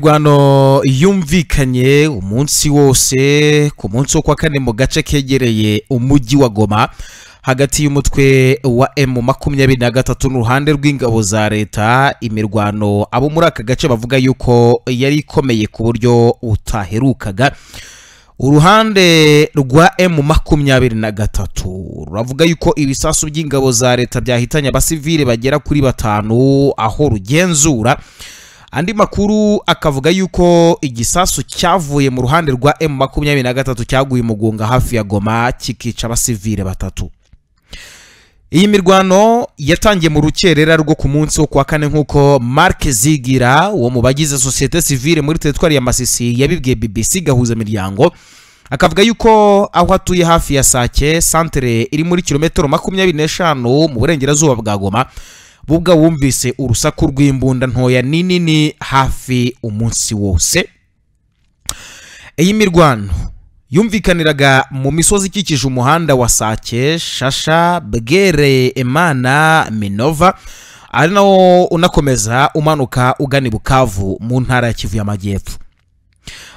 imirwano yumvikanye umunsi wose ku munsi wo kwa kane mu gace kegereye umujyi wa goma hagati y'umutwe wa emu makumyabiri na gatatu n'uruhande rw'ingabo za leta imirwano abo muri aka gace bavuga yuko yari ikomeye ku buryo butaherukaga uruhande rwa emu makumyabiri na gatatu ruravuga yuko ibisasu by'ingabo za leta byahitanye abasivile bagera kuri batanu aho rugenzura andi makuru akavuga yuko igisasu cyavuye mu ruhande rwa emu makumyabiri na gatatu cyaguye umugunga hafi ya goma kikica abasivile batatu iyi mirwano yatangiye mu rukerera rwo ku munsi wo kwa kane nk'uko marike zigira uwo mu bagize sosiyete sivile muri teritwari ya masisi yabibwiye bbc gahuza imiryango akavuga yuko aho atuye hafi ya sake santere iri muri kilometero makumyabiri n'eshanu mu burengerazuba bwa goma bubwa wumvise urusaku rw'imbunda ntoya ninini hafi umunsi wose iyi mirwano yumvikaniraga mu misozi ikikije umuhanda wa sake shasha bwere emana minova ari nawo unakomeza umanuka ugana i bukavu mu ntara ya kivu y'amajyepfo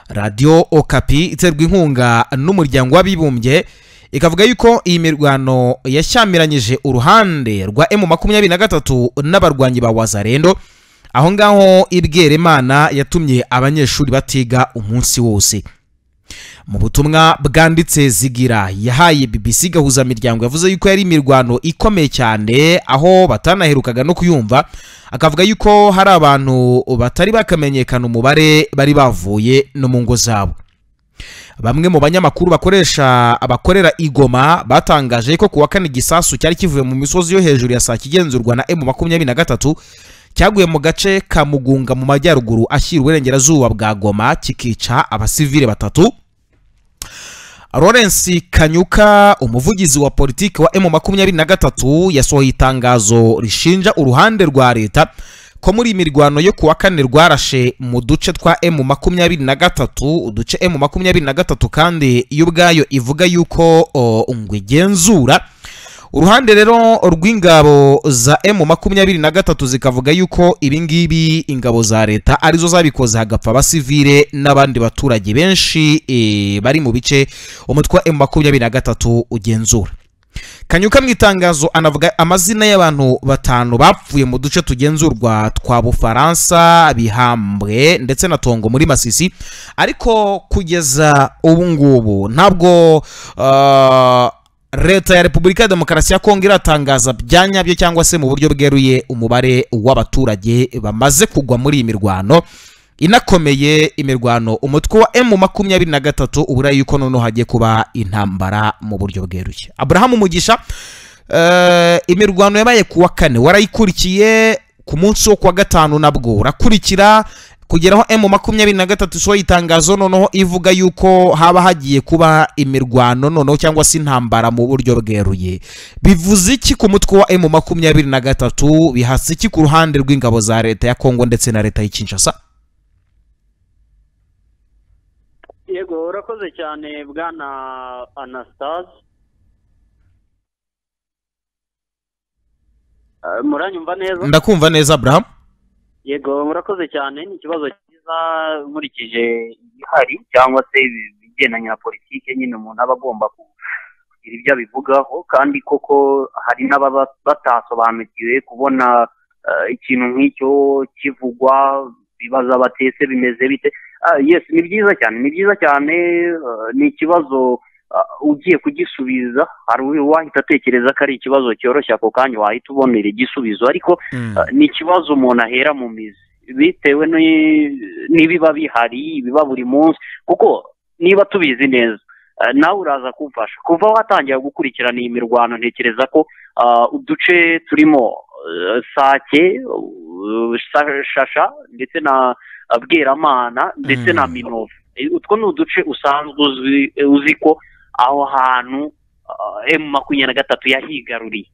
radiyo okapi iterwa inkunga n'umuryango w'abibumbye ikavuga yuko iyi mirwano yashyamiranyije uruhande rwa emu makumyabiri na gatatu n'abarwanyi ba wazarendo aho ngaho imana yatumye abanyeshuri batiga umunsi wose mu butumwa bwanditse zigira yahaye bbc gahuza miryango yavuze yuko yari imirwano ikomeye cyane aho batanaherukaga no kuyumva akavuga yuko hari abantu batari bakamenyekana umubare bari bavuye no mu ngo zabo bamwe mu banyamakuru bakoresha abakorera igoma batangaje ko kuwa kane igisasu cyari kivuye mu misozi yo hejuru ya saa kigenzurwa na emu makumyabiri na gatatu cyaguye mu gace ka mugunga mu majyaruguru ashyira uburengerazuba bwa goma kikica abasivile batatu Lawrence kanyuka umuvugizi wa politiki wa emu makumyabiri na gatatu yasohoye itangazo rishinja uruhande rwa leta ko muri mirwano yo kuwa kane rwarashe mu duce twa emu makumyabiri na gatatu uduce emu makumyabiri na gatatu kandi yo ubwayo ivuga yuko ngo igenzura uruhande rero rw'ingabo za emu makumyabiri na gatatu zikavuga yuko ibingibi ingabo za leta arizo zabikoze hagapfa abasivile n'abandi baturage benshi bari mu bice umutwe wa emu makumyabiri na gatatu ugenzura kanyuka mu itangazo anavuga amazina y'abantu batanu bapfuye mu duce tugenzurwa twa bufaransa bihambwe ndetse na tongo muri masisi ariko kugeza ubu ngubu ntabwo leta ya repubulika ya demokarasi ya kongo iratangaza bya nyabyo cyangwa se mu buryo bweruye umubare w'abaturage bamaze kugwa muri iyi mirwano inakomeye imirwano umutwe wa emu makumyabiri na gatatu ubura yuko noneho hagiye kuba intambara mu buryo bweruye aburahamu mugisha imirwano yabaye ku wa kane warayikurikiye ku munsi wo kuwa gatanu nabwo urakurikira kugeraho emu makumyabiri na gatatu isohoye itangazo noneho ivuga yuko haba hagiye kuba imirwano noneho cyangwa se intambara mu buryo bweruye bivuze iki ku mutwe wa emu makumyabiri na gatatu bihasa iki ku ruhande rw'ingabo za leta ya kongo ndetse na leta y'ikinshasa yego urakoze cyane bwana anastase muranyumva neza ndakumva neza aburahamu yego murakoze cyane ni ikibazo cyiza nkurikije igihari cyangwa se ibigendanye na politiki nyine umuntu aba agomba kugira ibyo abivugaho kandi koko hari n'ababa batasobanukiwe kubona ikintu nk'icyo kivugwa bibaza batese bimeze bite yesi ni byiza cyane ni byiza cyane ni ikibazo ugiye kugisubiza hari uwahita atekereza ko ari ikibazo cyoroshye ako kanya wahita ubonera igisubizo ariko ni ikibazo umuntu ahera mu mizi bitewe n'ibiba bihari biba buri munsi kuko niba tubizi neza nawe uraza kumfasha kuva watangira gukurikirana iyi mirwano ntekereza ko uduce turimo sake shasha ndetse na bweramana ndetse na minovu utwo ni uduce usanzwe uzi ko aho hantu emu makumyabiri na gatatu yahigaruriye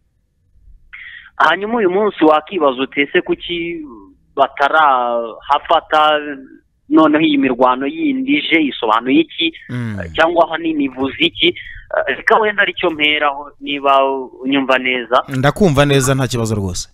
hanyuma uyu munsi wakibaza utese kuki batarahafata noneho iyi mirwano yindi ije isobanuye iki cyangwa ahanini ivuze iki reka wenda aricyo mperaho niba unyumva neza ndakumva neza nta kibazo rwose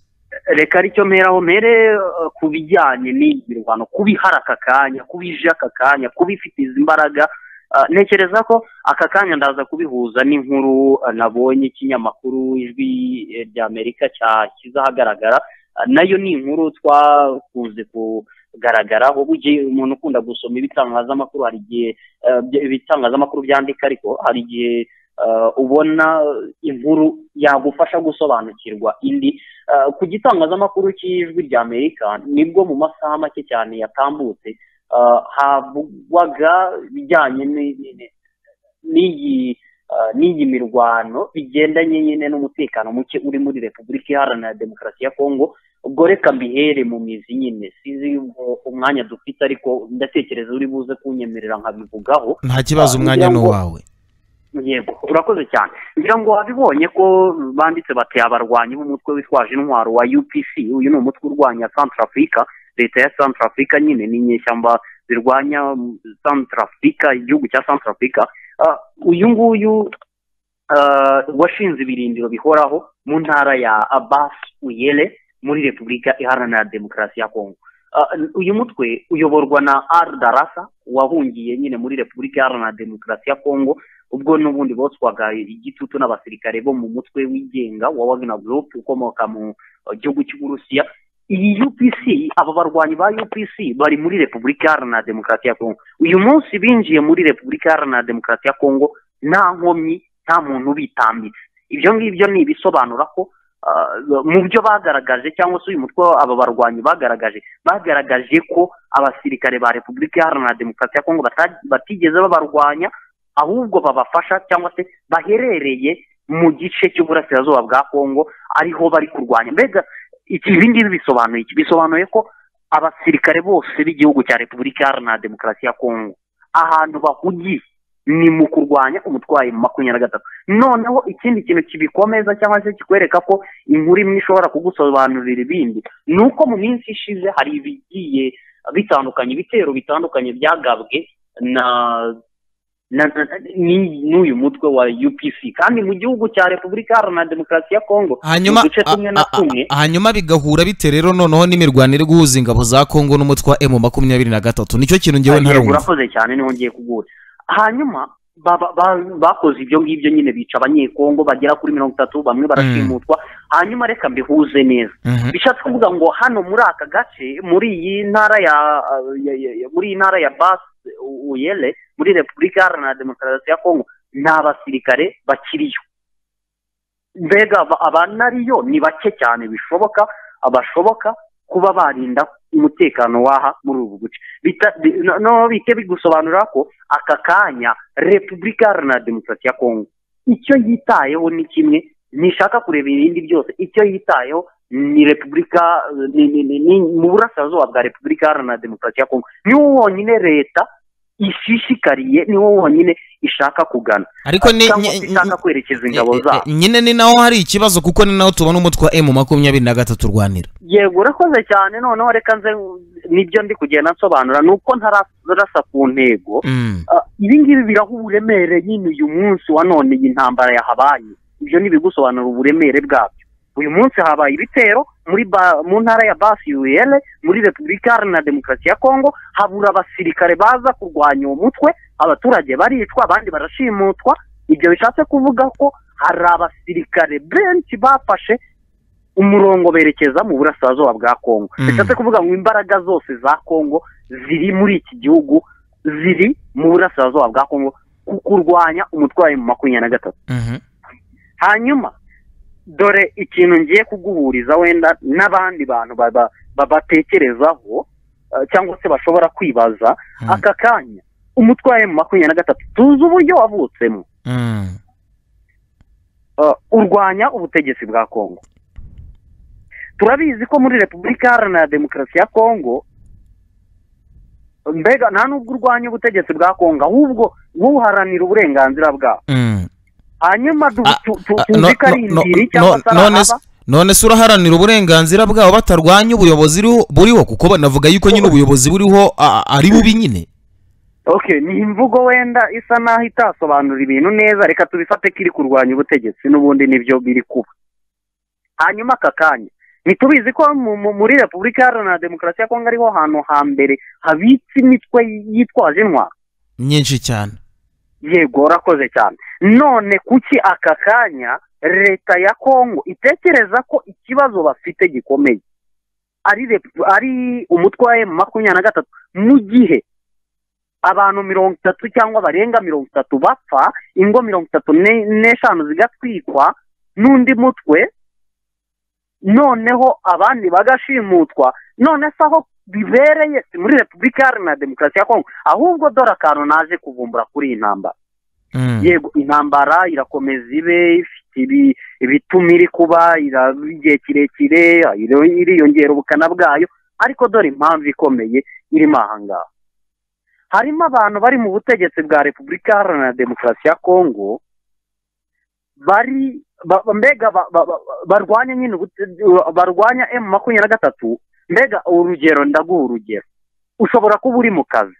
reka aricyo mperaho mpere eh, ku bijyanye n'iyi mirwano kuba ihari aka kanya kuba ije aka kanya kuba ifite izi mbaraga Ah, ntekereza ko aka kanya ndaza kubihuza n'inkuru ah, nabonye ikinyamakuru ijwi eh, ry'amerika cyashyize ahagaragara Ah, nayo ni inkuru twakunze kugaragaraho bugiye umuntu ukunda gusoma ibitangazamakuru hari igihe eh, bya- ibitangazamakuru byandika ariko hari igihe eh, ubona inkuru yagufasha gusobanukirwa indi Eh, ku gitangazamakuru cy'ijwi ry'amerika nibwo mu masaha make cyane yatambutse eh, havugwaga ibijyanye ni- ni- ni- n'iyi eh, n'iyi mirwano bigendanye nyine n'umutekano muke uri muri repubulika iharanira demokarasi ya kongo ubwo reka mbihere mu mizi nyine sizi u- umwanya dufite ariko ndatekereza uri buze kunyemerera nkabivugaho nta kibazo Ah, umwanya ngira ni ngo- uwawe yego urakoze cyane ngira ngo wabibonye ko banditse bati abarwanyi b'umutwe witwaje intwaro wa upc uyu ni umutwe urwanya centrafrica leta ya centrafrica nyine ni inyeshyamba zirwanya mm, centrafrica igihugu cya centrafrica Ah, uyu nguyu ah, washinze ibirindiro bihoraho mu ntara ya abbas uyele muri repubulika iharanira demokarasi ya kongo Ah, uyu mutwe uyoborwa na ar darasa wahungiye nyine muri repubulika iharanira demokarasi ya kongo ubwo n'ubundi botswaga igitutu n'abasirikare bo mu mutwe wigenga wa Wagner Group ukomoka mu eh, gihugu cy'Uburusiya iyi UPC aba barwanyi ba UPC bari muri Repubulika Iharanira Demokarasi ya Kongo uyu munsi binjiye muri Repubulika Iharanira Demokarasi ya Kongo nta nkomyi nta muntu ubitambitse ibyo ngibyo ni ibisobanura ko ah, mu byo bagaragaje cyangwa se uyu mutwe aba barwanyi bagaragaje bagaragaje ko abasirikare ba Repubulika Iharanira Demokarasi ya Kongo bata- batigeze babarwanya ahubwo babafasha cyangwa se baherereye mu gice cy'uburasirazuba bwa kongo ariho bari kurwanya mbega iki- ibi ngibi bisobanuye iki bisobanuye ko abasirikare bose b'igihugu cya repubulika iharanira demokarasi ya kongo ahantu bahugiye ni mu kurwanya umutwayi mu makumyabiri na gatatu noneho ikindi kintu kibikomeza cyangwa se kikwereka ko inkuru imwe ishobora kugusobanurira ibindi ni uko mu minsi ishize hari ibigiye bitandukanye ibitero bitandukanye byagabwe na na, na, ni- n'uyu mutwe wa UPC kandi mu gihugu cya Repubulika Iharanira Demokarasi ya Kongo hanyuma uduce a- tumwe na a- a- tumwe. hanyuma bigahura bite rero noneho n'imirwano iri guhuza ingabo za kongo n'umutwe wa emu makumyabiri na gatatu nicyo kintu ngewe Yego, ntarumva urakoze cyane niho ngiye kuguha hanyuma ba- ba- bakoze ibyo ngibyo nyine bica abanyekongo bagera kuri mirongo itatu bamwe barashimutwa hanyuma reka mbihuze neza Mhm. bishatse kuvuga ngo hano muri aka gace muri iyi ntara ya ya- ya- ya- muri iyi ntara ya bas uyele muri repubulika iharanira demokarasi ya kongo nta basirikare bakiriyo mbega aba- abanariyo ni bake cyane bishoboka abashoboka kuba barinda umutekano w'aha muri ubu buce Bita- bi- no- no bike bigusobanurira ko aka kanya repubulika iharanira demokarasi ya kongo icyo yitayeho ni kimwe ntishaka kureba ibindi byose icyo yitayeho ni repubulika eh, ni, ni, ni, ni mu burasirazuba bwa repubulika iharanira demokarasi ya kongo niwo wonyine leta ishishikariye niwo wonyine ishaka kugana ariko ni- cyangwa ni- se ishaka kwerekeza ingabo Eh, eh, zabo nyine ni naho hari ikibazo kuko ni naho tubona umutwe wa emu makumyabiri na gatatu urwanira yego urakoze cyane noneho reka nze nibyo ndi kugenda nsobanura ni uko ntararasa ku ntego Mm. Ah, ibi ngibi biraha uburemere nyine uyu munsi wa none iyi ntambara yahabaye ibyo ntibigusobanura uburemere bwabyo uyu munsi habaye ibitero muri ba- mu ntara ya basi uyele muri repubulika iharanira demokarasi ya kongo habura abasirikare baza kurwanya uwo mutwe abaturage baricwa abandi barashimutwa ibyo bishatse kuvuga ko hari abasirikare benshi bafashe umurongo berekeza mu burasirazuba bwa kongo Mm. bishatse kuvuga ngo imbaraga zose za kongo ziri muri iki gihugu ziri mu burasirazuba bwa kongo ku kurwanya umutwayi mu makumyabiri na gatatu Mhm. hanyuma dore ikintu ngiye kuguhuriza wenda n'abandi bantu baba- babatekerezaho eh, cyangwa se bashobora kwibaza Mm. aka kanya umutwaye mu makumyabiri na gatatu tuzi uburyo wavutsemo Mm. eh, urwanya ubutegetsi bwa kongo turabizi ko muri repubulika iharanira demokarasi ya kongo mbega nta n'ubwo urwanya ubutegetsi bwa kongo ahubwo wowe uharanira uburenganzira bwawe Mm. hanyuma du- Ah, tu- tu- Ah, no- tuzi ko ari no- indiri no- cyangwa se no- ari none se- ahaba none se uraharanira uburenganzira bwabo batarwanya ubuyobozi buriho- buriho kuko banavuga yuko nyine ubuyobozi buriho a- a- ari bubi nyine okay ni imvugo wenda isa naho itasobanura ibintu neza reka tubifate ko iri kurwanya ubutegetsi n'ubundi nibyo biri kuba hanyuma aka kanya ntitubizi ko muri repubulika iharanira demokarasi ya kongo ariho hantu hambere habitse imitwe yitwaje intwaro nyinshi cyane yego urakoze cyane none kuki aka kanya leta ya kongo itekereza ko ikibazo bafite gikomeye ari umutwe wa emu makumyabiri na gatatu mu gihe abantu mirongo itatu cyangwa barenga mirongo itatu bapfa ingo mirongo itatu n'eshanu zigatwikwa n'undi mutwe noneho abandi bagashimutwa none se aho bibereye si muri repubulika iharanira demokarasi ya kongo ahubwo dore akantu naje kuvumbura kuri iyi ntambara yego intambara irakomeza ibe ifite ibituma iri kuba igihe kirekire iriyongera ubukana bwayo ariko dore impamvu ikomeye irimo aha ngaha harimo abantu bari mu butegetsi bwa repubulika iharanira demokarasi ya kongo bari mbega barwanya nyine barwanya emu makumyabiri na gatatu mbega urugero ndaguha urugero ushobora kuba uri mu kazi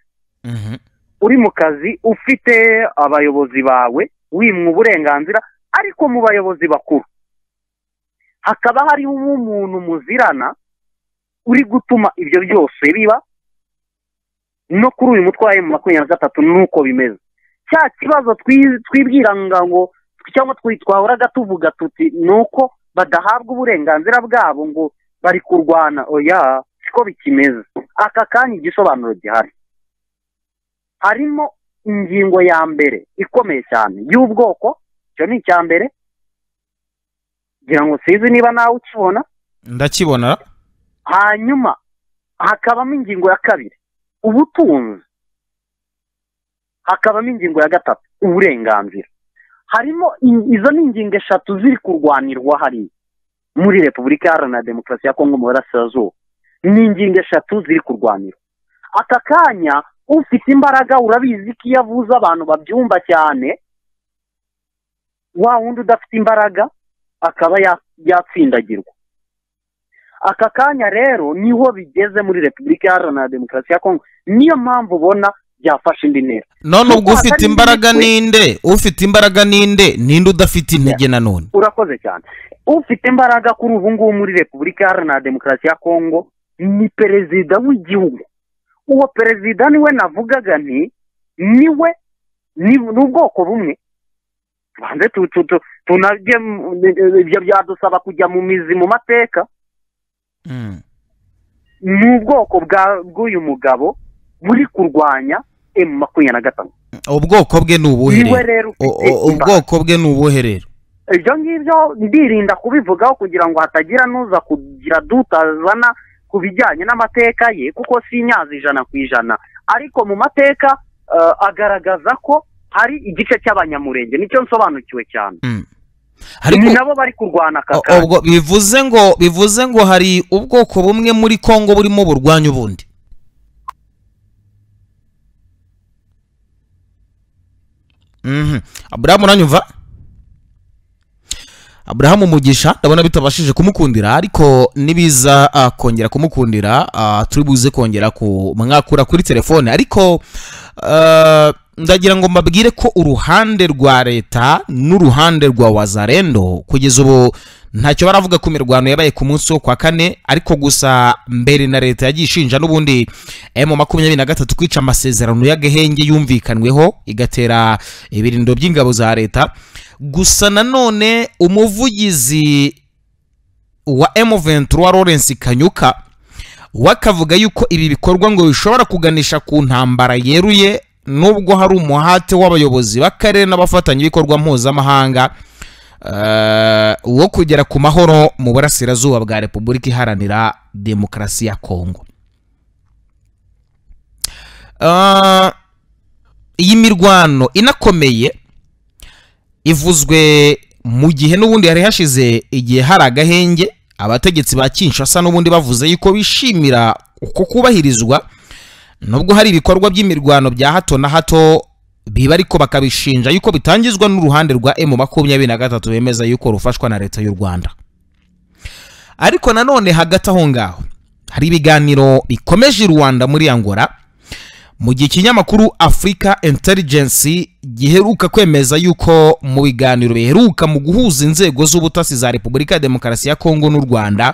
uri mu kazi ufite abayobozi bawe wimwa uburenganzira ariko mu bayobozi bakuru hakaba hariho umuntu muzirana uri gutuma ibyo byose biba no kuri uyu mutwe wa emu makumyabiri na gatatu nuko bimeze cya kibazo twibwira ngo cyangwa twahoraga tuvuga tuti ni uko badahabwa uburenganzira bwabo ngo bari kurwana oya siko bikimeze aka kanya igisobanuro gihari harimo ingingo ya mbere ikomeye cyane y'ubwoko icyo ni icya mbere ngira ngo sinzi niba nawe ukibona ndakibona hanyuma hakabamo ingingo ya kabiri ubutunzi hakabamo ingingo ya gatatu uburenganzira harimo izo ni ingingo eshatu ziri kurwanirwa hariya muri repubulika iharanira demokarasi ya kongo mu burasirazuba ni ingingo eshatu ziri kurwanirwa aka kanya ufite imbaraga urabizi ko iyo avuze abantu babyumva cyane wa wundi udafite imbaraga akaba yatsindagirwa aka kanya rero niho bigeze muri repubulika iharanira demokarasi ya kongo niyo mpamvu ubona byafashe indi ntera none ubwo ufite imbaraga ninde ufite imbaraga ninde ninde udafite intege nanone urakoze cyane ufite imbaraga kuri ubu ngubu muri repubulika iharanira demokarasi ya kongo ni perezida w'igihugu uwo perezida niwe navugaga nti niwe ni ubwoko bumwe tubanze tunajye ibyo byadusaba kujya mu mizi mu mateka ni ubwoko bw'uyu mugabo buri kurwanya emu makumyabiri na gatanu ubwoko bwe ni ubuherero ubwoko bwe ni ubuherero ibyo ngibyo ndirinda kubivugaho kugira ngo hatagira n'uza kugira dutazana ku bijyanye n'amateka ye kuko si nyazi ijana ku ijana ariko mu mateka agaragaza ko hari igice cy'abanyamurenge nicyo nsobanukiwe cyane ni nabo bari kurwana aka kanya bivuze ngo bivuze ngo hari ubwoko bumwe muri kongo burimo burwanya ubundi aburahamu uranyumva aburahamu umugisha ndabona bitabashije kumukundira ariko nibiza kongera kumukundira turi buze kongera kumwakura kuri telefone ariko ndagira ngo mbabwire ko uruhande rwa leta n'uruhande rwa wazarendo kugeza ubu ntacyo baravuga ku mirwano yabaye ku munsi wo kwa kane ariko gusa mbere na leta yagiye ishinja n'ubundi emu makumyabiri na gatatu kwica amasezerano y'agahenge yumvikanweho igatera ibirindo by'ingabo za leta gusa nanone umuvugizi wa emu ventura lawrence kanyuka we akavuga yuko ibi bikorwa ngo bishobora kuganisha ku ntambara yeruye nubwo hari umuhate w'abayobozi b'akarere n'abafatanyabikorwa mpuzamahanga wo kugera ku mahoro mu burasirazuba bwa repubulika iharanira demokarasi ya kongo iyi mirwano inakomeye ivuzwe mu gihe n'ubundi hari hashize igihe hari agahenge abategetsi ba kinshasa n'ubundi bavuze yuko bishimira uko kubahirizwa nubwo hari ibikorwa by'imirwano bya hato na hato biba ariko bakabishinja yuko bitangizwa n'uruhande rwa emu makumyabiri na gatatu bemeza yuko rufashwa na leta y'u rwanda ariko nanone hagati aho ngaho hari ibiganiro bikomeje i rwanda muri angola mu gihe ikinyamakuru afurika intelligence giheruka kwemeza yuko mu biganiro biheruka mu guhuza inzego z'ubutasi za repubulika ya demokarasi ya kongo n'u rwanda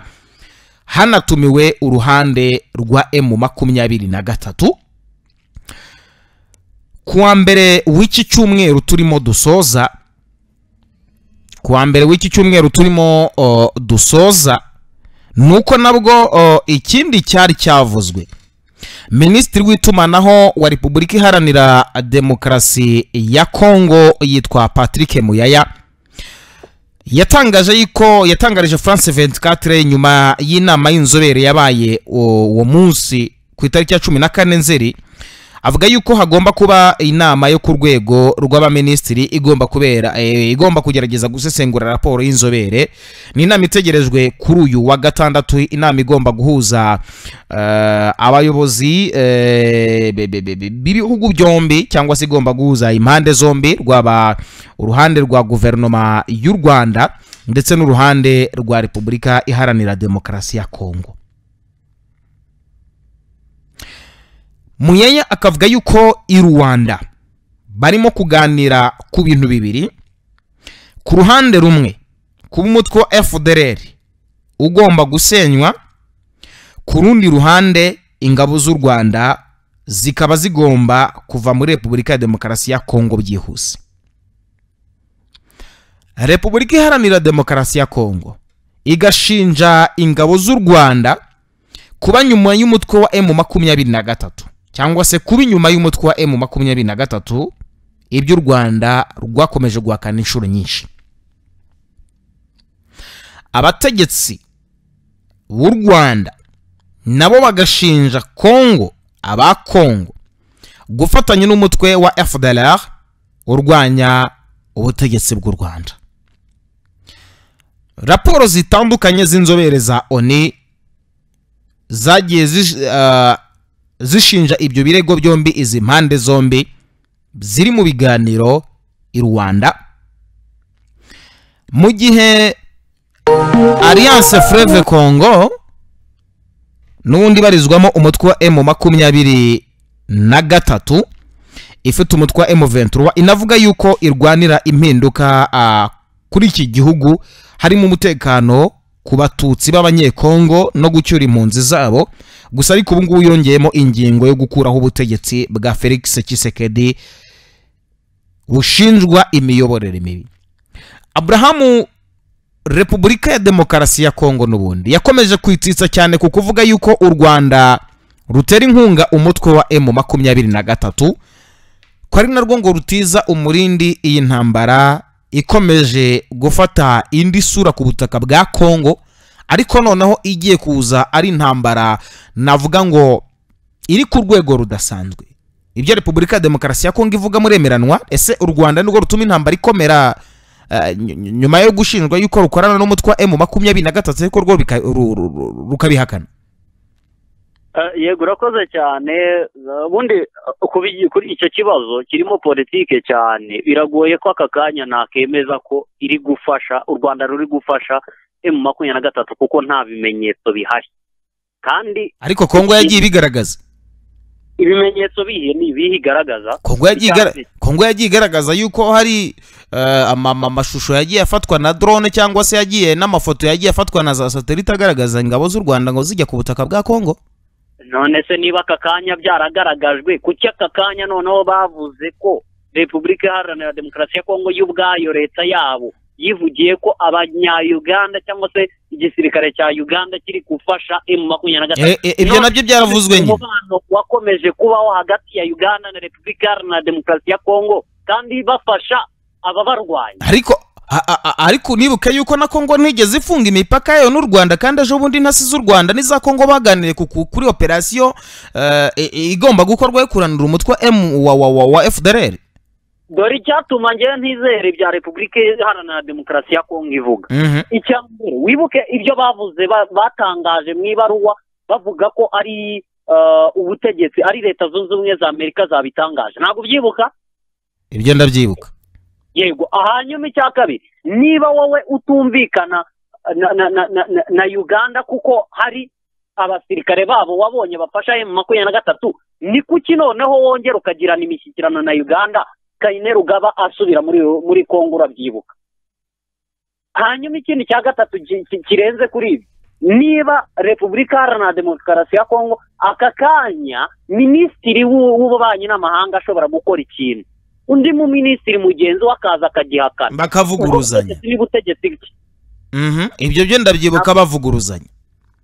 hanatumiwe uruhande rwa emu makumyabiri na gatatu kuwa mbere w'iki cyumweru turimo dusoza kuwa mbere w'iki cyumweru turimo o, dusoza nuko nabwo o, ikindi cyari cyavuzwe minisitiri w'itumanaho wa repubulika iharanira demokarasi ya kongo yitwa patrick muyaya yatangaje yuko yatangarije france 24 nyuma y'inama y'inzobere yabaye uwo munsi ku itariki ya cumi na kane nzeri avuga yuko hagomba kuba inama yo ku rwego rw'abaminisitiri igomba kubera eh, igomba kugerageza gusesengura raporo y'inzobere ni inama itegerejwe kuri uyu wa gatandatu inama igomba guhuza eh, abayobozi eh, be- be- be- be- b'ibihugu byombi cyangwa se igomba guhuza impande zombi rwaba uruhande rwa guverinoma y'u rwanda ndetse n'uruhande rwa repubulika iharanira demokarasi ya kongo muyaya akavuga yuko i rwanda barimo kuganira ku bintu bibiri ku ruhande rumwe kuba umutwe wa fdr ugomba gusenywa ku rundi ruhande ingabo z'u rwanda zikaba zigomba kuva muri repubulika ya demokarasi ya kongo byihuse repubulika iharanira demokarasi ya kongo igashinja ingabo z'u rwanda kuba nyuma y'umutwe wa emu makumyabiri na gatatu cyangwa se kuba inyuma y'umutwe wa emu makumyabiri na gatatu ibyo u rwanda rwakomeje guhakana inshuro nyinshi abategetsi b'u rwanda nabo bagashinja kongo aba kongo gufatanya n'umutwe wa fdlr urwanya ubutegetsi bw'u rwanda raporo zitandukanye z'inzobere za oni zagiye zish- ah, zishinja ibyo birego byombi izi mpande zombi ziri mu biganiro i rwanda mu gihe alliance freve congo n'ubundi ibarizwamo umutwe wa emu makumyabiri na gatatu ifite umutwe wa emu ventura inavuga yuko irwanira impinduka ah, kuri iki gihugu harimo umutekano ku batutsi b'abanyekongo no gucyura impunzi zabo gusa ariko ubu ngubu yongeyemo ingingo yo gukuraho ubutegetsi bwa felix kisekedi bushinjwa imiyoborere mibi aburahamu repubulika ya demokarasi ya kongo n'ubundi yakomeje kwitsitsa cyane ku kuvuga yuko u rwanda rutera inkunga umutwe wa emu makumyabiri na gatatu ko ari narwo ngo rutiza umurindi iyi ntambara ikomeje gufata indi sura ku butaka bwa kongo ariko noneho igiye kuza ari intambara navuga ngo iri ku rwego rudasanzwe ibyo repubulika ya demokarasi ya kongo ivuga muremeranwa ese u rwanda nirwo rutuma intambara ikomera eh, ny- ny- nyuma yo gushinjwa yuko rukorana n'umutwe wa emu makumyabiri na gatatu ariko rwo bika- ru- ru- ru- rukabihakana Eh, yego urakoze cyane Eh, ubundi eh, ku bigi- kuri icyo kibazo kirimo politike cyane biragoye ko aka kanya nakemeza ko iri gufasha u rwanda ruri gufasha emu makumyabiri na gatatu kuko nta bimenyetso bihari kandi ariko kongo yagiye ibigaragaza ibimenyetso bihe ni ibihe igaragaza kongo yagiye igara- kongo yagiye igaragaza yuko hari eh, ama- ama- amashusho yagiye afatwa na drone cyangwa se yagiye n'amafoto yagiye afatwa na za satelite agaragaza ingabo z'u rwanda ngo zijya ku butaka bwa kongo none se niba aka kanya byaragaragajwe kuki aka kanya noneho bavuze ko repubulika iharanira demokarasi ya kongo y'ubwayo leta yabo yivugiye ko abanya-uganda cyangwa se igisirikare cya uganda kiri gufasha emu makumyabiri na gatatu Eh, eh, ibyo nabyo byaravuzwe nyine umubano wakomeje kubaho hagati ya uganda na repubulika iharanira demokarasi ya kongo kandi bafasha ababarwaye ariko a- a- a- ariko nibuke yuko na kongo ntigeze ifunga imipaka yayo n'u rwanda kandi ejo bundi intasi z'u rwanda n'iza kongo baganiriye ku- ku- kuri operasiyo eh, i- i- igomba gukorwa yo kuranura umutwe wa M- wa- wa- wa- wa fdr dore icyatuma ngewe ntizere ibya repubulika iharanira demokarasi ya kongo ivuga Mhm. icya mbere wibuke ibyo bavuze ba- batangaje mu ibaruwa bavuga ko ari eh, ubutegetsi ari leta zunze ubumwe za amerika zabitangaje ntabwo ubyibuka ibyo ndabyibuka yego hanyuma icya kabiri niba wowe utumvikana na, na, na, na, na, na uganda kuko hari abasirikare babo wabonye bafasha emu makumyabiri na gatatu ni kuki noneho wongera ukagirana imishyikirano na uganda kayine rugaba asubira muri muri kongo urabyibuka hanyuma ikindi cya gatatu ki- ki- kirenze kuri ibi niba repubulika iharanira demokarasi ya kongo aka kanya minisitiri w'ububanyi n'amahanga ashobora gukora ikintu undi mu minisitiri mugenzi we akaza akagihakana bakavuguruzanya ubutegetsi n'ubutegetsi bwe Mhm. ibyo byo ndabyibuka bavuguruzanya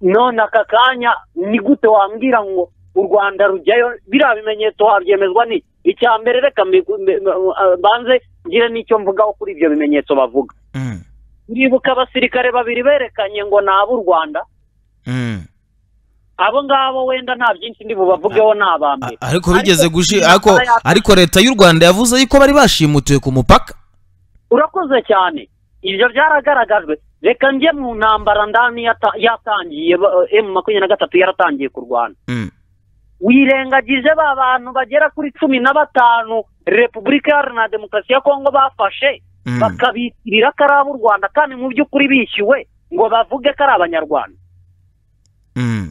none aka kanya ni gute wambwira ngo u rwanda rujyayo biriya bimenyetso wabyemezwa ni icya mbere reka mbi- mbi- mbi- mbanze ngire n'icyo mvugaho kuri ibyo bimenyetso bavuga Mhm. uribuka abasirikare babiri berekanye ngo ni ab'u rwanda Mhm. abo ngabo wenda nta byinshi ndi bubavugeho ni aba mbere A- ariko bigeze Ariko gushi intambara ariko yateye. ariko leta y'u rwanda yavuze yuko bari bashimutiwe ku mupaka urakoze cyane ibyo byaragaragajwe reka njye mu ntambara ndani yata- yatangiye ba- eh, emu makumyabiri na gatatu yaratangiye ku rwanda Mhm. wirengagije ba bantu bagera kuri cumi na batanu repubulika iharanira demokarasi ya kongo bafashe Mhm. bakabitirira ko ari ab'u rwanda kandi mu by'ukuri bishyuwe ngo bavuge ko ari abanyarwanda Mhm.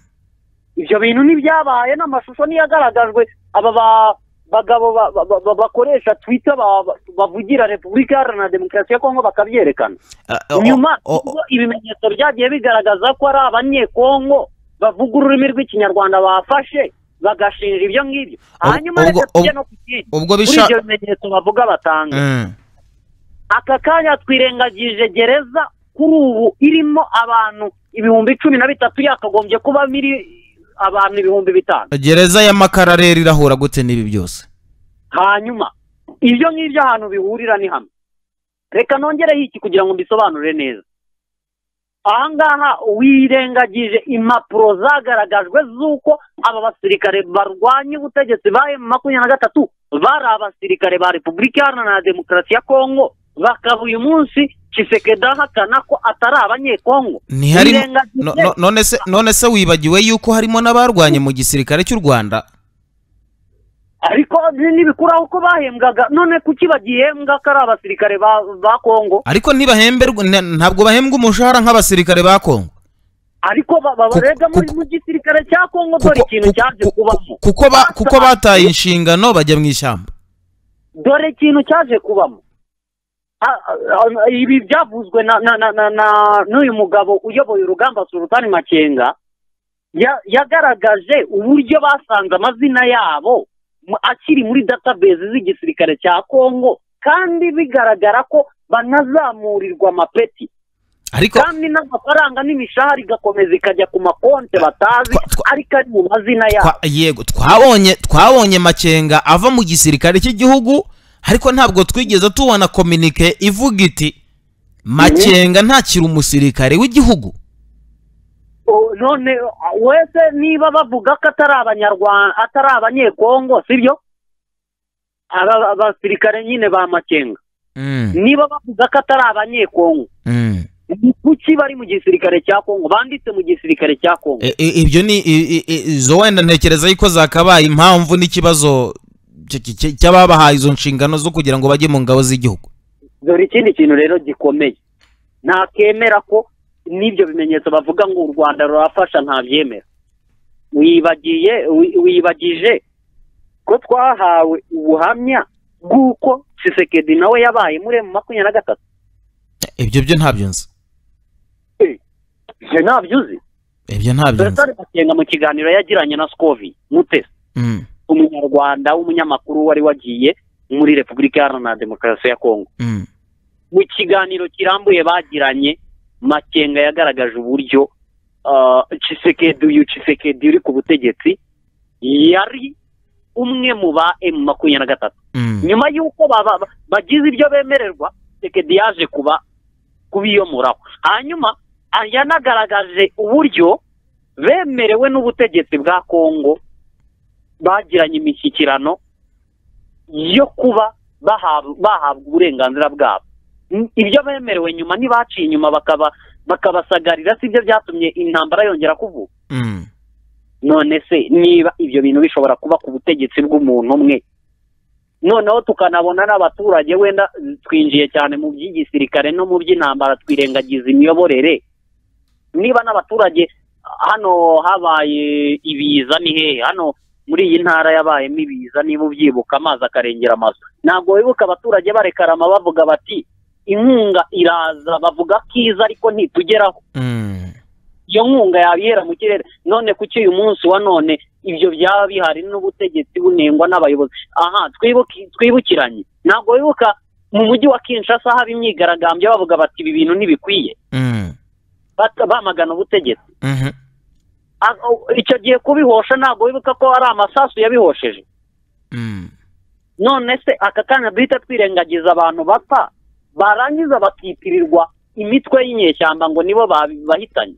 ibyo bintu ntibyabaye n'amashusho ntiyagaragajwe aba ba- bagabo ba- ba- ba- bakoresha twita ba- ba- bavugira repubulika iharanira demokarasi ya kongo bakabyerekana A- o- nyuma o- ubwo ibimenyetso byagiye bigaragaza ko ari abanyekongo bavuga ururimi rw'ikinyarwanda bafashe bagashinja ibyo ngibyo Ubwo- hanyuma reka ubwo- tujye no ku kindi ubwo kuri bisha ibyo bimenyetso bavuga batanga Mhm. aka kanya twirengagije gereza kuri ubu irimo abantu ibihumbi cumi na bitatu yakagombye kuba miri abantu ibihumbi bitanu gereza ya makara rero irahura gute n'ibi byose hanyuma ibyo ngibyo ahantu bihurira ni hamwe reka nongereho iki kugira ngo mbisobanure neza aha ngaha wirengagije impapuro zagaragajwe z'uko aba basirikare barwanya ubutegetsi ba emu makumyabiri na gatatu bari abasirikare ba repubulika iharanira demokarasi ya kongo bakaba uyu munsi kisekedi ahakana ko atari abanyekongo ntiharimo Wirengagije- no- no- none se none se wibagiwe yuko harimo n'abarwanye mu gisirikare cy'u rwanda ariko ntibikuraho ko bahembwaga none kuki bagihembwa ko ari abasirikare ba- ba kongo ariko ntibahemberwa nta- ntabwo bahembwa umushahara nk'abasirikare ba kongo ariko ba- ba- Kuko- barega muri kuko- mu gisirikare cya kongo kuko- dore ikintu kuko- cyaje kuko- kubamo kuko ba- kuko bataye inshingano bajya mu ishyamba dore ikintu cyaje kubamo A- a- a- ibi byavuzwe na na na na- na- n'uyu mugabo uyoboye urugamba sulutani makenga ya- yagaragaje uburyo basanze amazina yabo mu- akiri muri database z'igisirikare cya kongo kandi bigaragara ko banazamurirwa amapeti ariko kandi n'amafaranga n'imishahara igakomeza ikajya ku makonti batazi Twa- twa- ariko ari mu mazina yabo twa- yego twabonye twabonye makenga ava mu gisirikare cy'igihugu ariko ntabwo twigeze tubona kominike ivuga iti makenga ntakiri umusirikare w'igihugu O- none a- wese niba bavuga ko atari abanyarwanda atari abanyekongo sibyo aba basirikare nyine ba makenga Mm, niba bavuga ko atari abanyekongo mm. ni kuki bari mu gisirikare cya kongo banditse mu gisirikare cya kongo I- i- ibyo ni i- i- i- izo wenda ntekereza yuko zakabaye impamvu n'ikibazo cy- cy- cy- cy'ababahaye izo nshingano zo kugira ngo bajye mu ngabo z'igihugu dore ikindi kintu rero gikomeye ntakemera ko n'ibyo bimenyetso bavuga ngo u rwanda rurafasha ntabyemera wibagiye wi- wibagije ko twahawe ubuhamya bw'uko cisekedi nawe yabaye muri emu makumyabiri na gatatu ibyo byo ntabyo nzi ibyo ntabyo uzi ibyo ntabyo nzi dore makenga mu kiganiro yagiranye na sikovi mutesi Mm, umunyarwanda w'umunyamakuru wari wagiye muri repubulika iharanira demokarasi ya kongo mm. mu kiganiro kirambuye bagiranye makenga yagaragaje uburyo ah, Tshisekedi uyu Tshisekedi uri ku butegetsi yari umwe mu ba emu makumyabiri na gatatu Mm. nyuma y'uko baba- ba- bagize ibyo bemererwa Tshisekedi yaje kuba kubiyomoraho hanyuma ah, yanagaragaje uburyo bemerewe n'ubutegetsi bwa kongo bagiranye imishyikirano yo kuba bahabwa bahabwa uburenganzira bwabo N- ibyo bemerewe nyuma ntibaciye inyuma bakaba bakabasagarira sibyo byatumye intambara yongera kuvuka Mm. none se niba ibyo bintu bishobora kuba ku butegetsi bw'umuntu umwe noneho tukanabona n'abaturage wenda twinjiye cyane mu by'igisirikare no mu by'intambara twirengagiza imiyoborere niba n'abaturage hano habaye ibiza ni hehe hano muri iyi ntara yabayemo ibiza niba ubyibuka amazi akarengera amazu ntabwo wibuka abaturage barekarama bavuga bati inkunga iraza bavuga ko iza ariko ntitugeraho Mm. iyo nkunga yabihera mu kirere none kuki uyu munsi wa none ibyo byaba bihari n'ubutegetsi bunengwa n'abayobozi aha twibukiranye ntabwo wibuka mu mujyi wa Kinshasa haba imyigaragambyo bavuga bati ibi bintu ntibikwiye bamagana ubutegetsi icyo gihe kubihosha ntabwo wibuka ko ari amasasu yabihosheje none se aka kanya duhita twirengagiza abantu bapfa barangiza bakitirirwa imitwe y'inyeshyamba ngo nibo bahitanye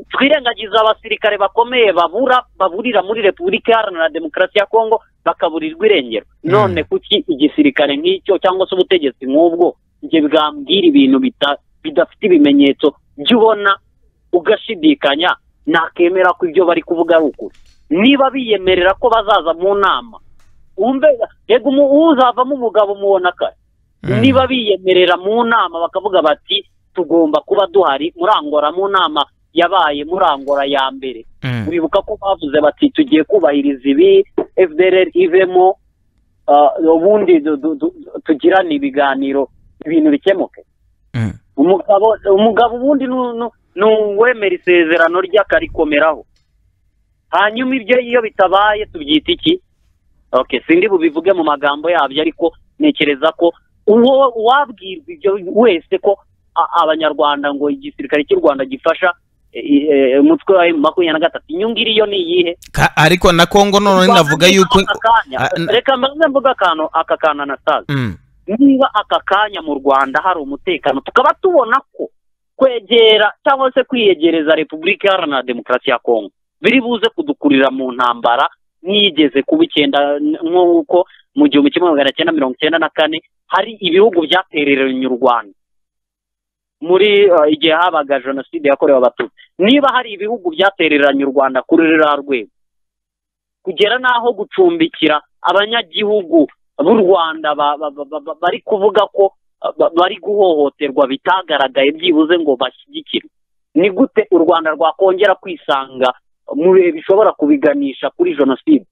twirengagiza abasirikare bakomeye babura baburira muri repubulika iharanira demokarasi ya kongo bakaburirwa irengero none kuki igisirikare nk'icyo cyangwa se ubutegetsi nk'ubwo ibyo bwambwira ibintu bidafite ibimenyetso jya ubona ugashidikanya ntakemera ko ibyo bari kuvuga ari ukuri niba biyemerera ko bazaza mu nama yego uzavamo umugabo umubona kare niba biyemerera mu nama bakavuga bati tugomba kuba duhari murangora mu nama yabaye murangora ya mbere wibuka ko bavuze bati tugiye kubahiriza ibi fdr ivemo ubundi tugirane ibiganiro ibintu bikemuke umugabo ubundi ni uwemera isezerano rye akarikomeraho hanyuma ibyo iyo bitabaye tubyita iki sindi bubivuge mu magambo yabyo ariko ntekereza ko uwabwirwa ibyo wese ko abanyarwanda ngo igisirikare cy'u rwanda gifasha umutwe wa emu makumyabiri na gatatu inyungu iriyo ni iyihe ariko na kongo none navuga yuko reka mbaze mvuga akantu aka kantu anasaza niba aka kanya mu rwanda hari umutekano tukaba tubona ko kwegera cyangwa se kwiyegereza repubulika iharanira demokarasi ya kongo biri buze kudukurira mu ntambara nk'igeze kuba icyenda nk'uko mu gihumbi kimwe magana cyenda mirongo icyenda na kane hari ibihugu byatereranye u rwanda muri igihe habaga jenoside yakorewe abatutsi niba hari ibihugu byatereranye u rwanda kuri ruriya rwego kugera n'aho gucumbikira abanyagihugu b'u rwanda bari kuvuga ko bari guhohoterwa bitagaragaye byibuze ngo bashyigikirwe ni gute u rwanda rwakongera kwisanga mu bihe bishobora kubiganisha kuri jenoside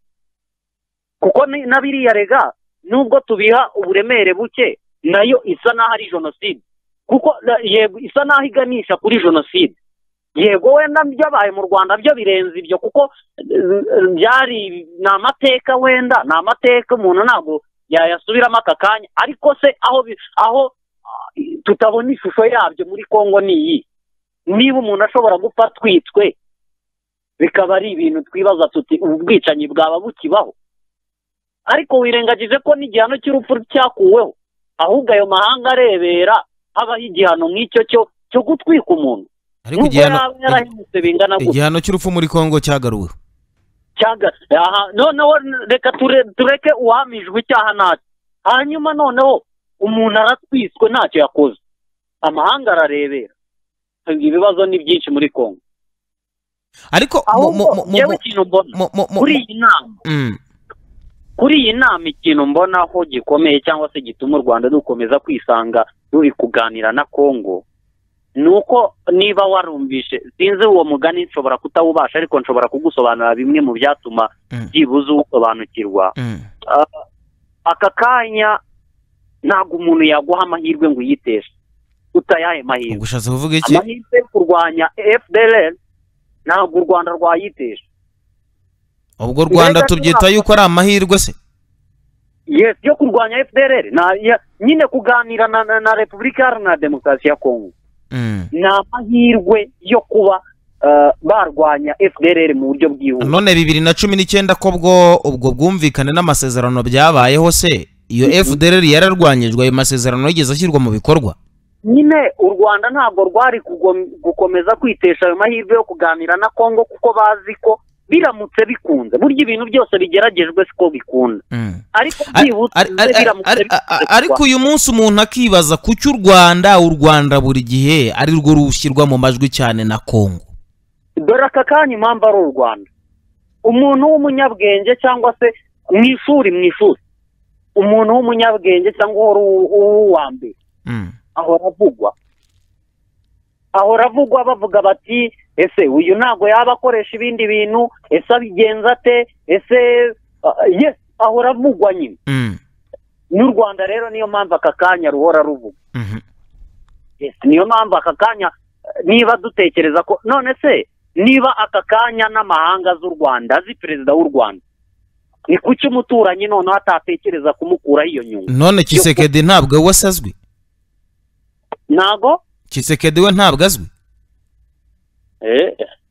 kuko na biriya rega nubwo tubiha uburemere buke nayo isa n'aho ari jenoside kuko yego isa n'aho iganisha kuri jenoside yego wenda byabaye mu rwanda byo birenze ibyo kuko byari ni amateka wenda ni amateka umuntu ntabwo yayasubiramo aka kanya ariko se aho aho tutabona ishusho yabyo muri congo ni iyi niba umuntu ashobora gupfa twitwe bikaba ari ibintu twibaza tuti ubu bwicanyi bwaba bukibaho ariko wirengagije ko n'igihano cy'urupfu cyakuweho ahubwo ayo mahanga arebera habaho igihano nk'icyo cyo cyo gutwika umuntu ariko igihano cy'urupfu muri congo cyagaruwe noneho reka tureke uhamijwe icyaha ntacyo hanyuma noneho umuntu aratwiswe ntacyo yakoze amahanga ararebera ibibazo ni byinshi muri congo ariko kuri iyi nama kuri iyi nama ikintu mbonaho gikomeye cyangwa se gituma u rwanda dukomeza kwisanga ruri kuganira na congo ni uko niba warumvishe sinzi uwo mugani nshobora kutawubasha ariko nshobora kugusobanurira bimwe mu byatuma byibuze uwusobanukirwa aka kanya ntabwo umuntu yaguha amahirwe ngo uyiteshe utayaye mahirwe amahirwe yo kurwanya fdr ntabwo u rwanda rwayitesha ubwo u rwanda tubyita yuko ari amahirwe se yesi yo kurwanya fdr nyine kuganira na repubulika iharanira demokarasi ya kongo ni amahirwe yo kuba barwanya fdr mu buryo bwihuse none bibiri na cumi n'icyenda ko bwo ubwo bwumvikane n'amasezerano byabayeho se iyo fdr yararwanyijwe ayo masezerano yigeze ashyirwa mu bikorwa nyine u rwanda ntabwo rwari gukomeza kwitesha ayo mahirwe yo kuganira na kongo kuko bazi ko biramutse bikunze burya ibintu byose bigeragejwe siko bikunda ariko biramutse ariko uyu munsi umuntu akibaza kuki u rwanda u rwanda buri gihe ari rwo rushyirwa mu majwi cyane na kongo dore aka kanya impamvu ari u rwanda umuntu w'umunyabwenge cyangwa se mu ishuri mu ishuri umuntu w'umunyabwenge cyangwa uwa mbere ahora avugwa ahora avugwa bavuga bati ese uyu ntabwo yaba akoresha ibindi bintu ese abigenza ate ese yesi ahora avugwa nyine n'u rwanda rero niyo mpamvu aka kanya ruhora ruvuga niyo mpamvu aka kanya niba dutekereza ko none se niba aka kanya n'amahanga z'u rwanda azi perezida w'u rwanda ni kuki umuturanyi noneho atatekereza kumukuraho iyo nyungu none kisekedi ntabwo we asazwe ntago kisekedi we ntabwo azwi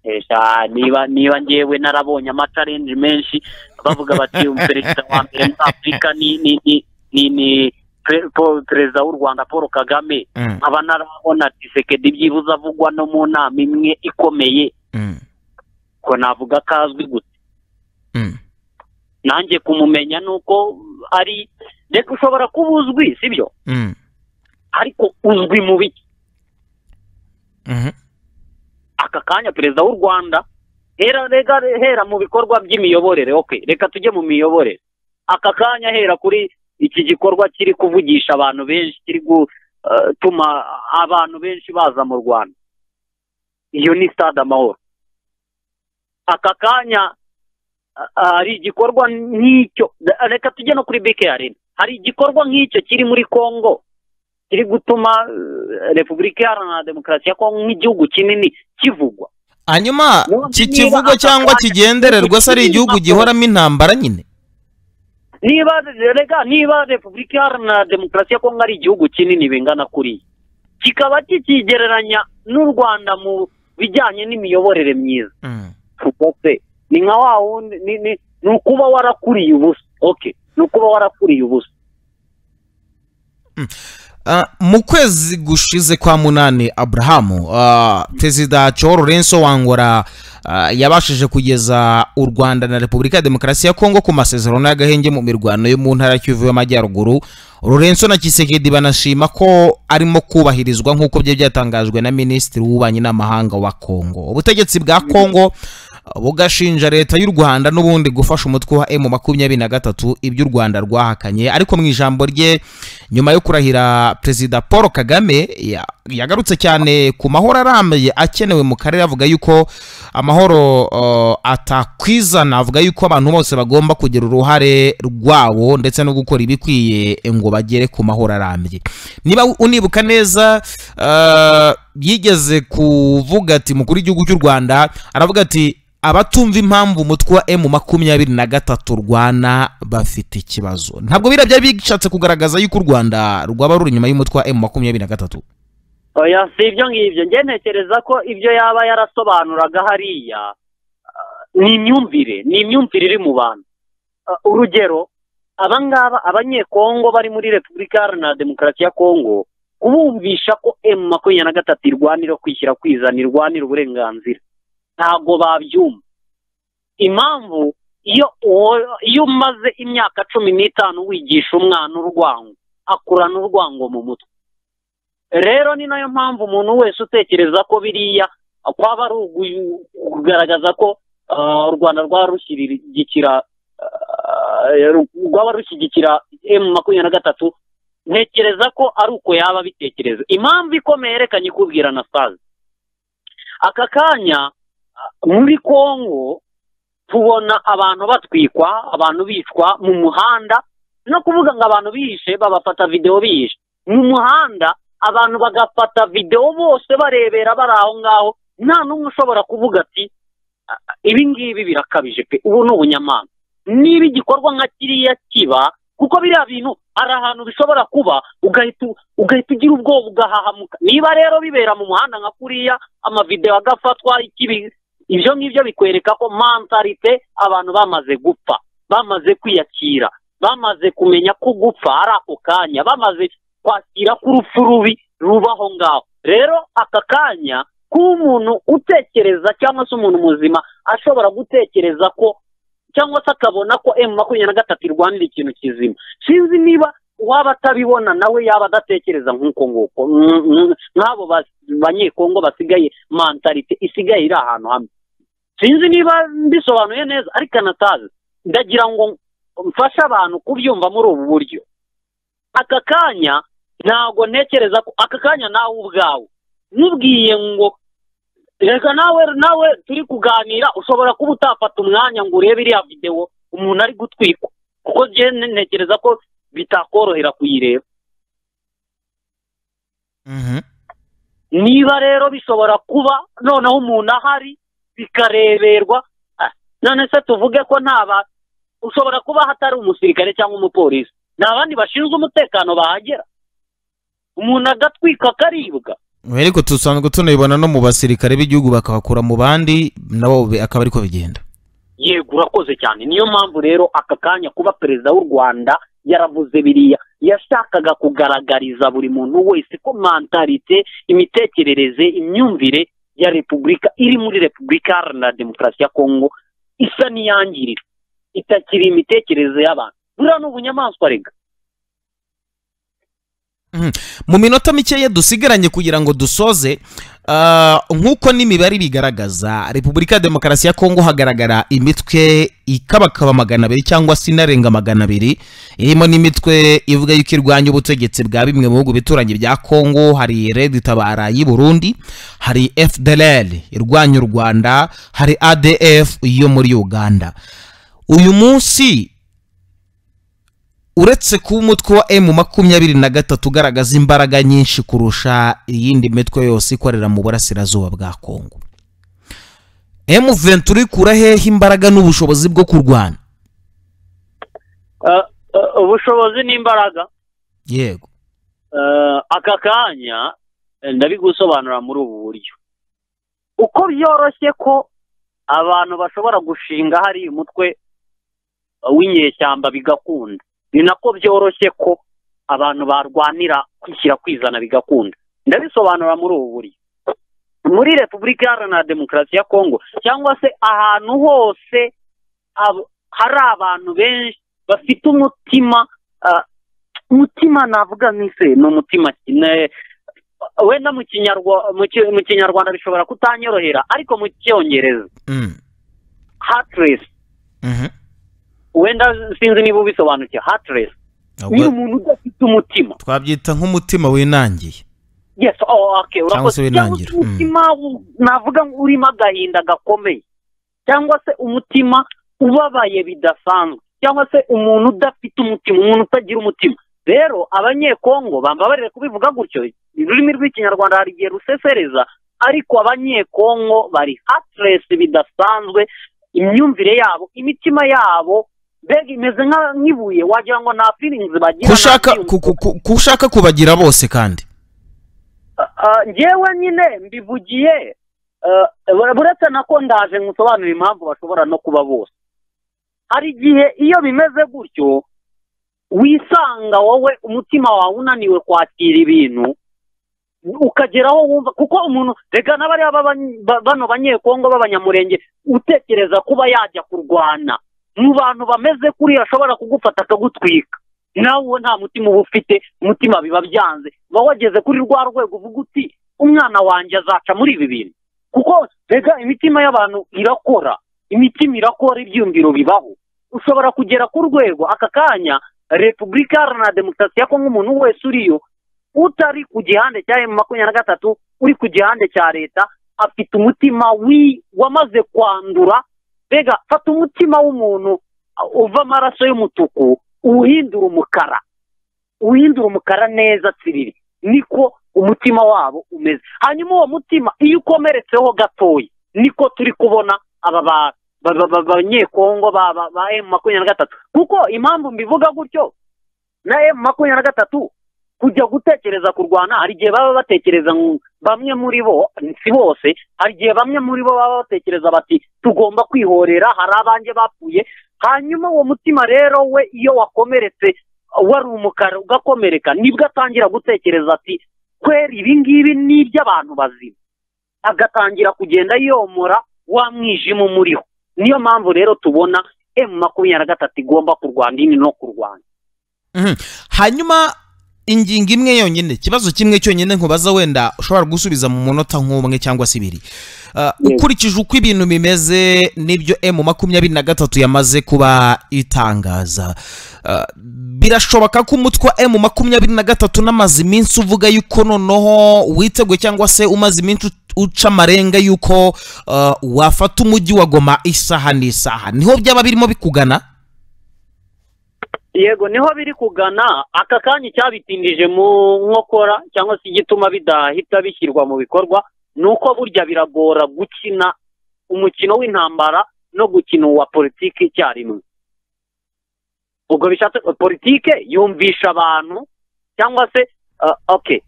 esha niba niba ngewe narabonye amacarenji menshi bavuga bati perezida wa mbere muri afurika ni ni ni ni ni pre- po- perezida w'u rwanda paul kagame Mm, nkaba narabona disekedi byibuze avugwa no mu nama imwe ikomeye mm, ko navuga ko azwi gusa mm. nanjye kumumenya ni uko ari reka ushobora kuba uzwi sibyo Mm, ariko uzwi mu biki mhm. aka kanya perezida w'u rwanda hera rega hera mu bikorwa by'imiyoborere ok reka tujye mu miyoborere aka kanya hera kuri iki gikorwa kiri kuvugisha abantu benshi kiri gutuma abantu benshi baza mu rwanda iyo ni stade amahoro aka kanya ah, hari igikorwa nk'icyo reka tujye no kuri bike arena hari igikorwa nk'icyo kiri muri congo kiri gutuma eh, repubulika iharanira demokarasi ya kongo nk'igihugu kinini kivugwa hanyuma Niba kikivugwa aka cyangwa kanya- kigendererwa se ari igihugu gihoramo intambara nyine niba rega niba repubulika iharanira demokarasi ya kongo ari igihugu kinini bingana kuriya kikaba kikigereranya n'u rwanda mu bijyanye n'imiyoborere myiza Mm, se ni nka wa wundi ni ni ni ukuba warakuriye ubusa oke ni ukuba warakuriye ubusa ah, mu kwezi gushize kwa munani aburahamu ah, perezida coro renso wangora ah, yabashije kugeza u rwanda na repubulika ya demokarasi ya kongo ku masezerano y'agahenge mu mirwano yo mu ntara ya kivu y'amajyaruguru rurenso na kisekedi banashima ko arimo kubahirizwa nk'uko byari byatangajwe na minisitiri w'ububanyi n'amahanga wa kongo ubutegetsi bwa kongo bugashinja leta y'u rwanda n'ubundi gufasha umutwe wa emu makumyabiri na gatatu ibyo u rwanda rwahakanye ariko mu ijambo rye nyuma yo kurahira perezida paul kagame ya- yagarutse cyane ku mahoro arambuye akenewe mu karere avuga yuko amahoro uh, atakwizana avuga yuko abantu bose bagomba kugira uruhare rwabo ndetse no gukora ibikwiye ngo bagere ku mahoro arambye niba unibuka neza uh, yigeze kuvuga ati mukuru w'igihugu cy'u rwanda aravuga ati abatumva impamvu umutwe wa emu makumyabiri na gatatu urwana bafite ikibazo ntabwo biriya byari bishatse kugaragaza yuko u rwanda rwaba ruri inyuma y'umutwe wa emu makumyabiri na gatatu oya si ibyo ngibyo njye ntekereza ko ibyo yaba yarasobanuraga hariya ah, ni imyumvire ni imyumvire iri mu bantu Ah, urugero aba ngaba abanyekongo bari muri repubulika iharanira demokarasi ya kongo kubumvisha ko emu makumyabiri na gatatu irwanira kwishyira kwizana irwanira uburenganzira ntabwo babyumva impamvu iyo uwo- iyo umaze imyaka cumi n'itanu wigisha umwana urwango akurana urwango mu mutwe rero ni nayo mpamvu umuntu wese utekereza ko biriya kwaba ari ugu- kugaragaza ko ah, u rwanda rwaba rushyigikira ah, rwaba rushyigikira emu makumyabiri na gatatu ntekereza ko ari uko yaba abitekereza impamvu ikomeye reka nyikubwira na sazi aka kanya ah, muri kongo tubona abantu batwikwa abantu bicwa mu muhanda no kuvuga ngo abantu bihishe babafata videwo bihishe mu muhanda abantu bagafata videwo bose barebera bari aho ngaho nta n'umwe ushobora kuvuga ati "Ah, ah, ibi ngibi birakabije pe ubu ni ubunyamana niba igikorwa nka kiriya kiba kuko biriya bintu hari ahantu bishobora kuba ugahita u- ugahita ugira ubwoba ugahahamuka niba rero bibera mu muhanda nka kuriya amavidewo agafatwa ikibi- ibyo ngibyo bikwereka ko mantarite abantu bamaze gupfa bamaze kwiyakira bamaze kumenya ko gupfa ari ako kanya bamaze kwakira k'urupfu rubi rubaho ngaho rero aka kanya kuba umuntu utekereza cyangwa se umuntu muzima ashobora gutekereza ko cyangwa se akabona ko emu makumyabiri na gatatu irwanira ikintu kizima sinzi niba uwaba atabibona nawe yaba adatekereza nk'uko nguko Mm, mm, nk'abo bas- banyekongo basigaye mantarite isigaye iri ahantu hamwe sinzi niba mbisobanuye neza ariko anatazi ndagira ngo mfashe abantu kubyumva muri ubu buryo aka kanya ntabwo ntekereza ko aka kanya nawe ubwawe nubwiye ngo reka nawe nawe turi kuganira ushobora kuba utafata umwanya ngo urebe iriya videwo umuntu ari gutwikwa kuko njye ntekereza ko bitakorohera kuyireba niba rero bishobora kuba noneho umuntu ahari bikareberwa none se tuvuge ko nta ushobora kuba hatari umusirikare cyangwa umupolisi ni abandi bashinzwe umutekano bahagera umuntu agatwika akaribwa ariko dusanzwe tunabibona no mu basirikare b'igihugu bakabakura mu bandi nabo akaba ariko bigenda yego urakoze cyane niyo mpamvu rero aka kanya kuba perezida w'u rwanda yaravuze biriya yashakaga kugaragariza buri muntu wese ko mantarite imitekerereze imyumvire ya repubulika iri muri repubulika iharanira demokarasi ya kongo isa n'iyangirika itakiri imitekerereze y'abantu buriya ni ubunyamaswa rega mu minota mikeya dusigaranye kugira ngo dusoze nk'uko n'imibare ibigaragaza repubulika ya demokarasi ya kongo hagaragara imitwe ikabakaba magana abiri cyangwa se inarenga magana abiri irimo n'imitwe ivuga yuko irwanya ubutegetsi bwa bimwe mu bihugu bituranye bya kongo hari redi tabara y'i burundi hari fdr irwanya u rwanda hari adf yo muri uganda uyu munsi uretse kuba umutwe wa emu makumyabiri na gatatu ugaragaza imbaraga nyinshi kurusha iyindi mitwe yose ikorera mu burasirazuba bwa kongo emu ventura ikura hehe imbaraga n'ubushobozi bwo kurwana ubushobozi n'imbaraga yego aka kanya ndabigusobanura muri ubu buryo uko byoroshye ko abantu bashobora gushinga hari umutwe w'inyeshyamba bigakunda ni nako byoroshye ko abantu barwanira kwishyira kwizana bigakunda ndabisobanura muri ubu buryo muri repubulika iharanira demokarasi ya kongo cyangwa se ahantu hose hari abantu benshi bafite umutima umutima navuga nk'ise ni umutima wenda mu kinyarwanda bishobora kutanyorohera ariko mu cyongereza hatiresi wenda sinzi niba ubisobanukiwe hatiresi ni umuntu udafite umutima twabyita nk'umutima winangiye yes cyangwa se winangira umutima navuga urimo agahinda gakomeye cyangwa se umutima ubabaye bidasanzwe cyangwa se umuntu udafite umutima umuntu utagira umutima rero abanyekongo bambabarire kubivuga gutyo ururimi rw'ikinyarwanda hari igihe rusesereza ariko abanyekongo bari hatiresi bidasanzwe imyumvire yabo imitima yabo mbega imeze nk'ibuye wagira ngo nta firingizi bagira kushaka kubagira bose kandi ngewe nyine mbivugiye buretse na ko ndaje nkusobanura impamvu bashobora no kuba bose hari igihe iyo bimeze gutyo wisanga wowe umutima wawe unaniwe kwakira ibintu ukageraho wumva kuko umuntu reka n'abariya bano banyekongo b'abanyamurenge utekereza kuba yajya kurwana mu bantu bameze kuriya ashobora kugufata akagutwika nawe uwo nta mutima uba ufite umutima biba byanze uba wageze kuri rwa rwego uvuga uti umwana wanjye azaca muri ibi bintu kuko reka imitima y'abantu irakora imitima irakora ibyumviro bibaho ushobora kugera ku rwego aka kanya repubulika iharanira demokarasi ya kongo umuntu wese uriyo utari ku gihande cya emu makumyabiri na gatatu uri ku gihande cya leta afite umutima wamaze kwandura mbega fata umutima w'umuntu uva amaraso y'umutuku uwuhindura umukara uwuhindura umukara neza tsiriri niko umutima wabo umeze hanyuma uwo mutima iyo ukomeretseho gatoya niko turi kubona aba banyekongo ba emu makumyabiri na gatatu kuko impamvu mbivuga gutyo na emu makumyabiri na gatatu kujya gutekereza kurwana hari igihe baba batekereza bamwe muri bo si bose hari igihe bamwe muri bo baba batekereza bati tugomba kwihorera hari abanjye bapfuye hanyuma uwo mutima rero we iyo wakomeretse wari umukara ugakomereka nibwo atangira gutekereza ati kwera ibi ngibi ni iby'abantu bazima agatangira kugenda yomora wa mwijima umuriho niyo mpamvu rero tubona emu makumyabiri na gatatu igomba kurwanya ini no kurwanya hanyuma ingingo imwe yonyine ikibazo kimwe cyonyine nkubaza wenda ushobora gusubiza mu munota nk'umwe cyangwa se ibiri ukurikije uko ibintu bimeze n'ibyo emu makumyabiri na gatatu yamaze kuba itangaza birashoboka ko umutwe wa emu makumyabiri na gatatu n'amaze iminsi uvuga yuko noneho witeguye cyangwa se umaze iminsi uca amarenga yuko wafata umujyi wa goma isaha n'isaha niho byaba birimo bikugana yego niho biri kugana aka kanya icyabitindije mu nkokora cyangwa se igituma bidahita bishyirwa mu bikorwa ni uko burya biragora gukina umukino w'intambara no gukina uwa politiki icyarimwe ubwo bishatse politiki yumvisha abantu cyangwa se oke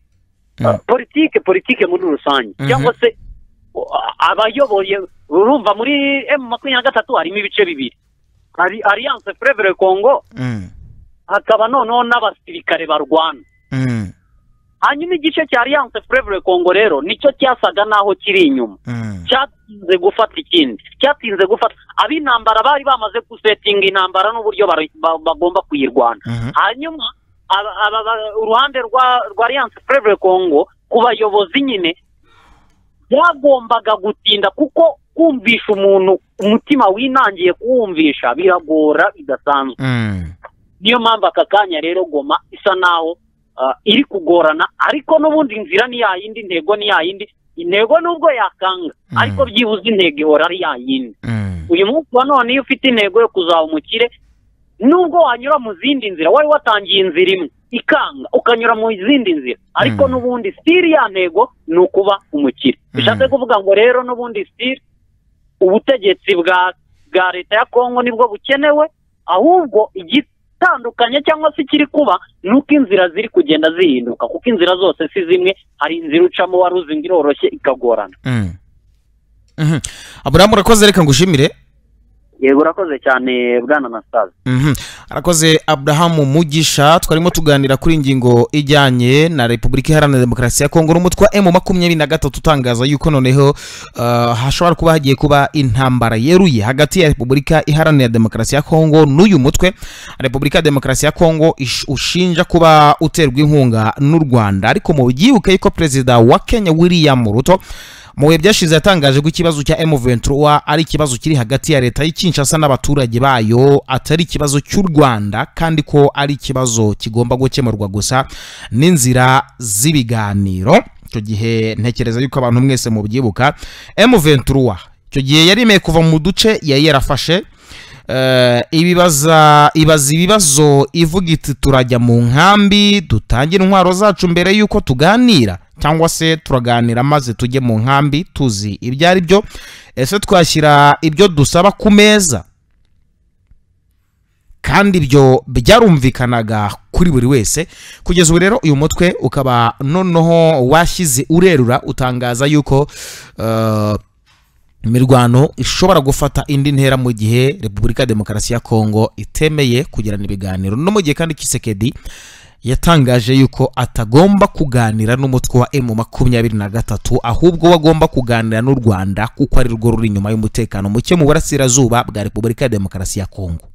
politiki politiki muri rusange cyangwa se abayoboye urumva muri emu makumyabiri na gatatu harimo ibice bibiri hari alliance Frevre congo hakaba noneho n'abasirikare barwana hanyuma igice cya alliance Frevre congo rero nicyo cyasaga n'aho kiri inyuma cyatinze gufata ikindi cyatinze gufata ab'intambara bari bamaze gusetinga intambara n'uburyo bagomba kuyirwana hanyuma uruhande rwa alliance Frevre congo ku bayobozi nyine byagombaga gutinda kuko kumvisha umuntu umutima winangiye kuwumvisha biragora bidasanzwe niyo mpamvu aka kanya rero goma isa naho iri kugorana ariko n'ubundi inzira ni yayindi intego ni yayindi intego nubwo yakanga ariko byibuze intego ihora ari yayindi uyu munsi wa none iyo ufite intego yo kuzaba umukire nubwo wanyura mu zindi nzira wari watangiye inzira imwe ikanga ukanyura mu zindi nzira ariko n'ubundi sitiri ya ntego ni ukuba umukire bishatse kuvuga ngo rero n'ubundi sitiri ubutegetsi bwa bwa leta ya kongo nibwo bukenewe ahubwo igitandukanye cyangwa se ikiri kuba ni uko inzira ziri kugenda zihinduka kuko inzira zose si zimwe hari inzira ucamo wari uzi ngo iroroshye ikagorana aburahamu urakoze reka ngushimire yego urakoze cyane bwana nasaza arakoze aburahamu mugisha twarimo tuganira kuri ingingo ijyanye na repubulika iharanira demokarasi ya kongo n'umutwe wa emu makumyabiri na gatatu utangaza yuko noneho hashobora kuba hagiye kuba intambara yeruye hagati ya repubulika iharanira demokarasi ya kongo n'uyu mutwe repubulika ya demokarasi ya kongo ushinja kuba uterwa inkunga n'u rwanda ariko mu byibuke yuko perezida wa kenya william ruto mu bihe byashize yatangaje ko ikibazo cya M23 ari ikibazo kiri hagati ya leta y'Kinshasa n'abaturage bayo atari ikibazo cy'u Rwanda kandi ko ari ikibazo kigomba gukemurwa gusa n'inzira z'ibiganiro icyo gihe ntekereza yuko abantu mwese mubyibuka M23 icyo gihe yarimeye kuva mu duce yari yarafashe ibibaza ibaza ibibazo ivuga iti turajya mu nkambi dutangira intwaro zacu mbere y'uko tuganira cyangwa se turaganira maze tujye mu nkambi tuzi ibyo ari byo ese twashyira ibyo dusaba ku meza kandi ibyo byarumvikanaga kuri buri wese kugeza ubu rero uyu mutwe ukaba noneho washyize urerura utangaza yuko imirwano ishobora gufata indi ntera mu gihe repubulika ya demokarasi ya kongo itemeye kugirana ibiganiro no mu gihe kandi kisekedi yatangaje yuko atagomba kuganira n'umutwe wa emu makumyabiri na gatatu ahubwo we agomba kuganira n'u rwanda kuko ari rwo ruri inyuma y'umutekano muke mu burasirazuba bwa repubulika ya demokarasi ya kongo